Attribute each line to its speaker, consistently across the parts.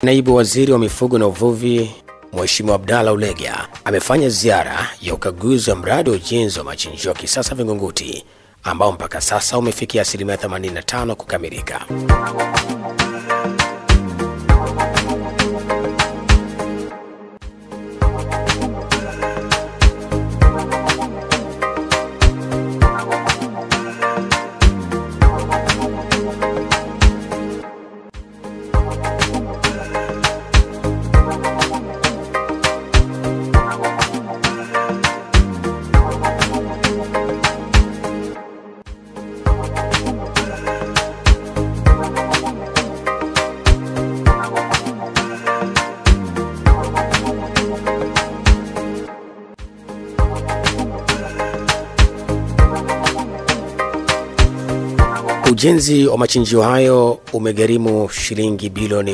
Speaker 1: Naibu Waziri wa Mifugo na Uvuvi Mheshimiwa Abdalla Ulega amefanya ziara ya ukaguzi wa mradi wa ujenzi wa machinjio ya kisasa Vingunguti ambao mpaka sasa umefikia asilimia 85 kukamilika. Ujenzi wa machinjio hayo umegharimu shilingi bilioni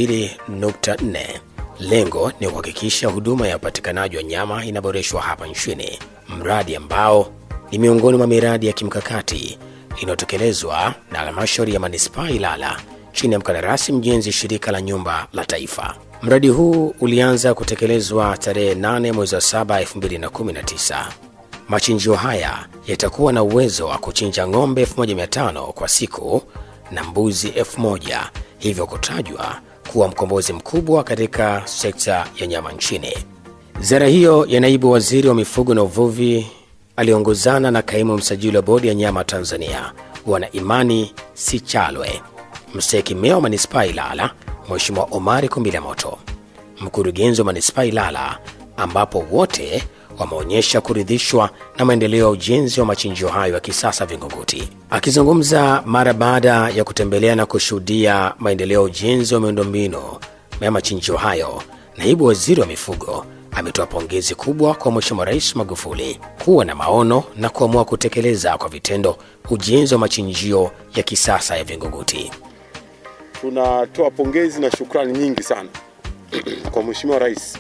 Speaker 1: 12.4. Lengo ni kuhakikisha huduma ya upatikanaji wa nyama inaboreshwa hapa nchini, mradi ambao ni miongoni mwa miradi ya kimkakati inayotekelezwa na halmashauri ya manispaa Ilala chini ya mkandarasi mjenzi shirika la nyumba la taifa. Mradi huu ulianza kutekelezwa tarehe 8 mwezi wa 7 2019. Machinjio haya yatakuwa na uwezo wa kuchinja ng'ombe 1500 kwa siku na mbuzi 1000, hivyo kutajwa kuwa mkombozi mkubwa katika sekta ya nyama nchini. Ziara hiyo ya naibu waziri wa mifugo na uvuvi aliongozana na kaimu msajili wa bodi ya nyama Tanzania Bwana Imani Sichalwe, mstahiki meya wa manispaa Ilala Mheshimiwa Omari Kumbilamoto, mkurugenzi wa manispaa Ilala, ambapo wote wameonyesha kuridhishwa na maendeleo ya ujenzi wa machinjio hayo ya kisasa Vingunguti. Akizungumza mara baada ya kutembelea na kushuhudia maendeleo ya ujenzi wa miundombinu ya machinjio hayo, naibu waziri wa mifugo ametoa pongezi kubwa kwa Mheshimiwa Rais Magufuli kuwa na maono na kuamua kutekeleza kwa vitendo ujenzi wa machinjio ya kisasa ya Vingunguti.
Speaker 2: Tunatoa pongezi na shukrani nyingi sana kwa Mheshimiwa Rais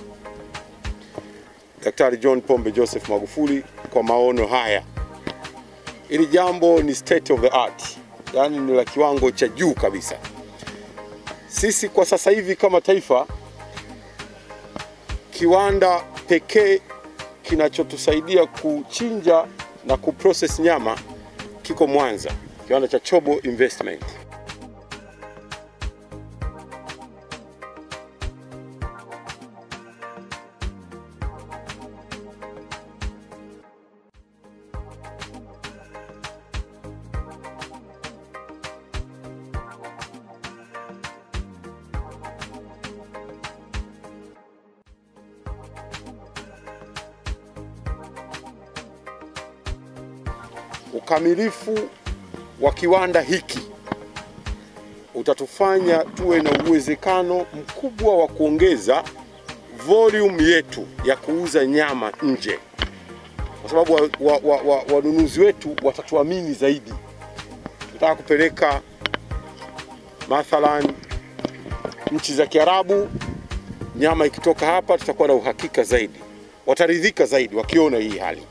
Speaker 2: Daktari John Pombe Joseph Magufuli kwa maono haya. Hili jambo ni state of the art, yaani ni la kiwango cha juu kabisa. Sisi kwa sasa hivi kama taifa, kiwanda pekee kinachotusaidia kuchinja na kuprocess nyama kiko Mwanza, kiwanda cha Chobo Investment. Ukamilifu wa kiwanda hiki utatufanya tuwe na uwezekano mkubwa wa kuongeza volume yetu ya kuuza nyama nje, kwa sababu wanunuzi wa, wa, wa, wanunuzi wetu watatuamini zaidi. Tunataka kupeleka mathalan nchi za Kiarabu, nyama ikitoka hapa tutakuwa na uhakika zaidi, wataridhika zaidi wakiona hii hali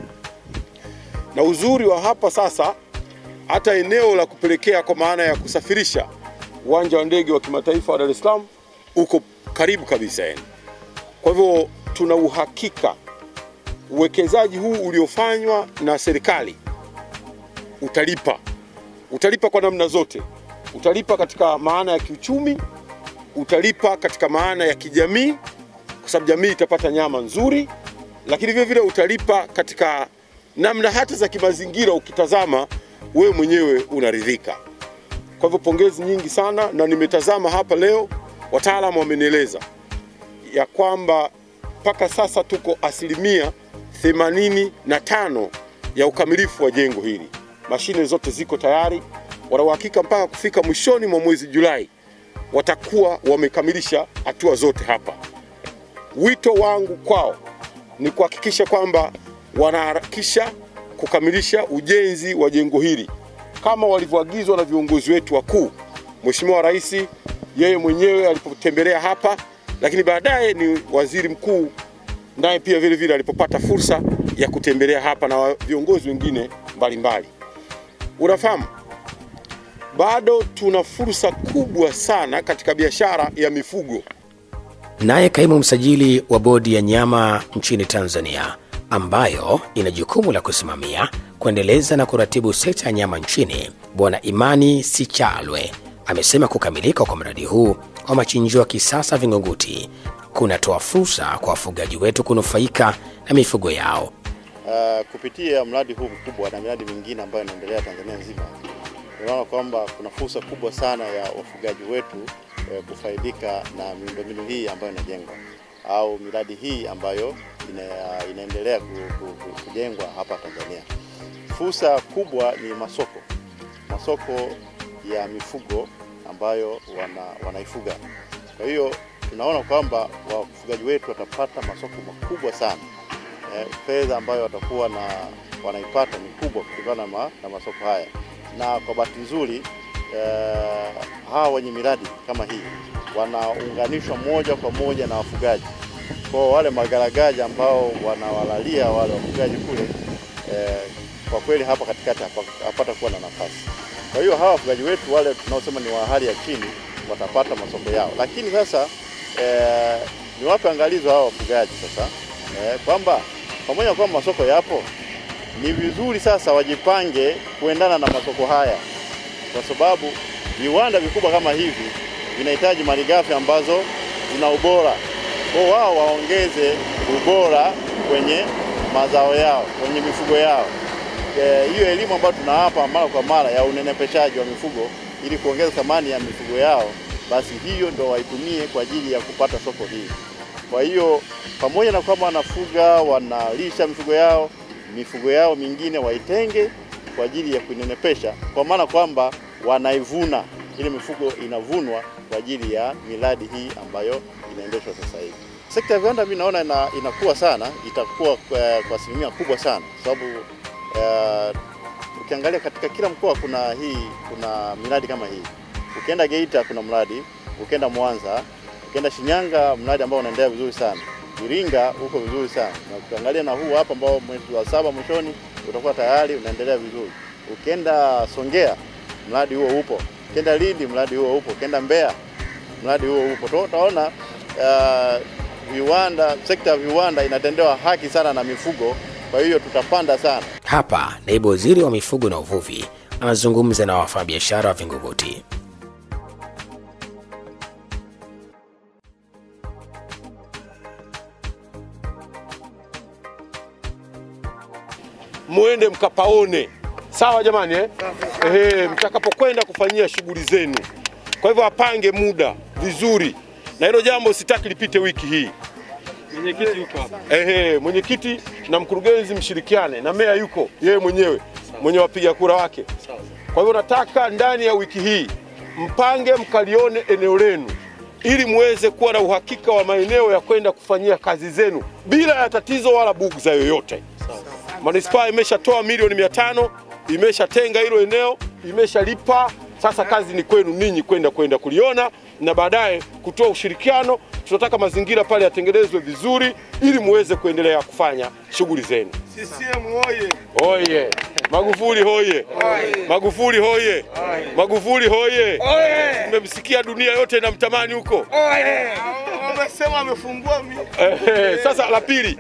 Speaker 2: na uzuri wa hapa sasa, hata eneo la kupelekea kwa maana ya kusafirisha, uwanja wa ndege wa kimataifa wa Dar es Salaam uko karibu kabisa yani. Kwa hivyo tuna uhakika uwekezaji huu uliofanywa na serikali utalipa, utalipa kwa namna zote. Utalipa katika maana ya kiuchumi, utalipa katika maana ya kijamii, kwa sababu jamii itapata nyama nzuri, lakini vile vile utalipa katika namna hata za kimazingira, ukitazama wewe mwenyewe unaridhika. Kwa hivyo pongezi nyingi sana, na nimetazama hapa leo, wataalamu wamenieleza ya kwamba mpaka sasa tuko asilimia themanini na tano ya ukamilifu wa jengo hili. Mashine zote ziko tayari, wana uhakika mpaka kufika mwishoni mwa mwezi Julai watakuwa wamekamilisha hatua zote hapa. Wito wangu kwao ni kuhakikisha kwamba wanaharakisha kukamilisha ujenzi wa jengo hili kama walivyoagizwa na viongozi wetu wakuu. Mheshimiwa Rais yeye mwenyewe alipotembelea hapa, lakini baadaye ni waziri mkuu naye pia vile vile alipopata fursa ya kutembelea hapa na viongozi wengine mbalimbali. Unafahamu bado tuna fursa kubwa sana katika biashara ya mifugo.
Speaker 1: Naye kaimu msajili wa bodi ya nyama nchini Tanzania, ambayo ina jukumu la kusimamia, kuendeleza na kuratibu sekta ya nyama nchini, Bwana Imani Sichalwe amesema kukamilika kwa mradi huu wa machinjio ya kisasa Vingunguti kunatoa fursa kwa wafugaji wetu kunufaika na mifugo yao.
Speaker 3: Uh, kupitia mradi huu mkubwa na miradi mingine ambayo inaendelea Tanzania nzima, tunaona kwamba kuna fursa kubwa sana ya wafugaji wetu eh, kufaidika na miundombinu hii ambayo inajengwa au miradi hii ambayo ina, inaendelea ku, ku, ku, kujengwa hapa Tanzania. Fursa kubwa ni masoko, masoko ya mifugo ambayo wana, wanaifuga. Kwa hiyo tunaona kwamba wafugaji wetu watapata masoko makubwa sana eh, fedha ambayo watakuwa na wanaipata ni kubwa kutokana na, na masoko haya, na kwa bahati nzuri eh, hawa wenye miradi kama hii wanaunganishwa moja kwa moja na wafugaji. Kwa wale magaragaji ambao wanawalalia wale wafugaji kule eh, kwa kweli hapa katikati hapata kuwa na nafasi. Kwa hiyo hawa wafugaji wetu wale tunaosema ni wa hali ya chini watapata masoko yao, lakini sasa eh, ni wape angalizo hawa wafugaji sasa eh, kwamba pamoja na kwamba masoko yapo, ni vizuri sasa wajipange kuendana na masoko haya, kwa sababu viwanda vikubwa kama hivi vinahitaji malighafi ambazo zina ubora. Kwa wao waongeze ubora kwenye mazao yao, kwenye mifugo yao. Hiyo e, elimu ambayo tunawapa mara kwa mara ya unenepeshaji wa mifugo ili kuongeza thamani ya mifugo yao, basi hiyo ndo waitumie kwa ajili ya kupata soko hili. Kwa hiyo pamoja na kwamba wanafuga wanalisha mifugo yao, mifugo yao mingine waitenge kwa ajili ya kuinenepesha, kwa maana kwamba wanaivuna, ile mifugo inavunwa kwa ajili ya miradi hii ambayo inaendeshwa sasa hivi. Sekta ya viwanda mimi naona ina, inakuwa sana, itakuwa kwa, kwa asilimia kubwa sana kwa sababu uh, ukiangalia katika kila mkoa kuna hii kuna miradi kama hii. Ukienda Geita kuna mradi, ukienda Mwanza, ukienda Shinyanga mradi ambao unaendelea vizuri sana. Iringa uko vizuri sana, na ukiangalia na huu hapa ambao mwezi wa saba mwishoni utakuwa tayari unaendelea vizuri. Ukienda Songea mradi huo upo, ukienda Lindi mradi huo upo, ukienda Mbeya mradi huo upo. Utaona uh, viwanda, sekta ya viwanda inatendewa haki sana na mifugo, kwa hiyo tutapanda sana.
Speaker 1: Hapa naibu waziri wa mifugo na uvuvi anazungumza na wafanyabiashara wa Vingunguti.
Speaker 2: Muende mkapaone, sawa jamani eh? Ehe, mtakapokwenda kufanyia shughuli zenu. Kwa hivyo apange muda vizuri, na hilo jambo sitaki lipite wiki hii.
Speaker 4: Mwenyekiti yuko hapa.
Speaker 2: Ehe, mwenyekiti na mkurugenzi mshirikiane, na meya yuko yeye mwenyewe mwenye wapiga kura wake. Kwa hivyo nataka ndani ya wiki hii mpange mkalione eneo lenu ili muweze kuwa na uhakika wa maeneo ya kwenda kufanyia kazi zenu bila ya tatizo wala bugza yoyote. Manispaa imeshatoa milioni mia tano imeshatenga hilo eneo, imeshalipa. Sasa kazi ni kwenu ninyi kwenda kwenda kuliona na baadaye kutoa ushirikiano. Tunataka mazingira pale yatengenezwe vizuri ili muweze kuendelea kufanya shughuli zenu.
Speaker 4: CCM oye!
Speaker 2: Oye! Magufuli hoye! Magufuli hoye! Magufuli hoye! Mmemsikia, dunia yote inamtamani huko.
Speaker 4: Wamesema amefungua mi
Speaker 2: Ehe, Sasa la pili,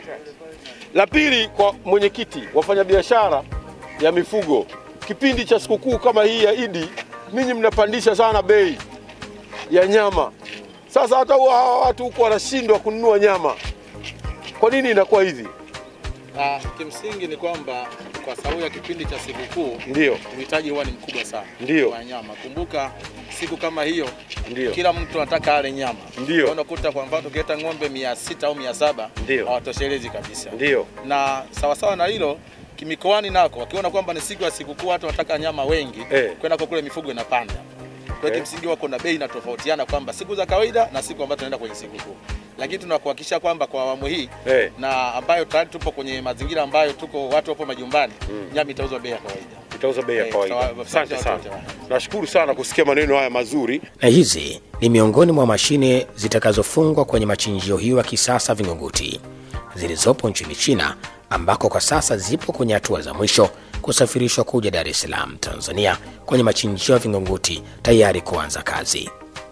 Speaker 2: la pili kwa mwenyekiti, wafanyabiashara ya mifugo, kipindi cha sikukuu kama hii ya Idi, ninyi mnapandisha sana bei ya nyama. Sasa hata huwa hawa watu huko wanashindwa kununua nyama. Kwa nini inakuwa hivi?
Speaker 5: Ah, kimsingi ni kwamba kwa sababu ya kipindi cha sikukuu
Speaker 2: Ndio,
Speaker 5: uhitaji huwa ni mkubwa sana
Speaker 2: Ndio.
Speaker 5: wa nyama. Kumbuka siku kama hiyo
Speaker 2: Ndio.
Speaker 5: kila mtu anataka ale nyama.
Speaker 2: Ndio.
Speaker 5: Kwa Unakuta kwa mfano tukileta ng'ombe mia sita au mia saba
Speaker 2: Ndio.
Speaker 5: hawatoshelezi kabisa.
Speaker 2: ndio,
Speaker 5: Na sawasawa na hilo kimikoani nako wakiona kwamba ni siku ya sikukuu watu wanataka nyama wengi
Speaker 2: Eh.
Speaker 5: kwenda kwa kule mifugo inapanda. Kwa hiyo
Speaker 2: Eh.
Speaker 5: kimsingi wako na bei inatofautiana kwamba siku za kawaida na siku ambazo tunaenda kwenye sikukuu. Lakini tunakuhakikisha kwamba kwa awamu hii
Speaker 2: Eh.
Speaker 5: na ambayo tayari tupo kwenye mazingira ambayo tuko watu wapo majumbani, nyama itauzwa bei ya kawaida.
Speaker 2: itauza bei ya
Speaker 5: Eh,
Speaker 2: kawaida.
Speaker 5: tutawa-
Speaker 2: Asante sana,
Speaker 5: tutawa-
Speaker 2: nashukuru sana kusikia maneno haya mazuri.
Speaker 1: na hizi ni miongoni mwa mashine zitakazofungwa kwenye machinjio hiyo ya kisasa Vingunguti zilizopo nchini China, ambako kwa sasa zipo kwenye hatua za mwisho kusafirishwa kuja Dar es Salaam, Tanzania, kwenye machinjio ya Vingunguti tayari kuanza kazi.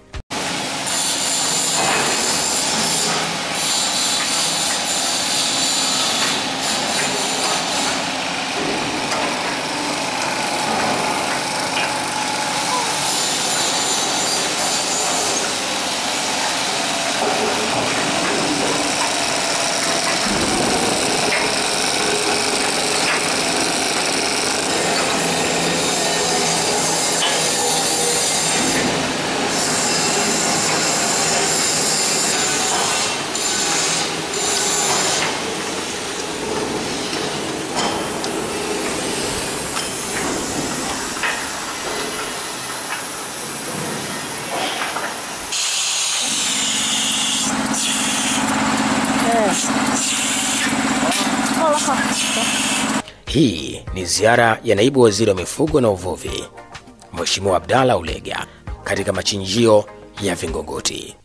Speaker 1: Hii ni ziara ya naibu waziri wa mifugo na uvuvi Mheshimiwa Abdalla Ulega katika machinjio ya Vingunguti.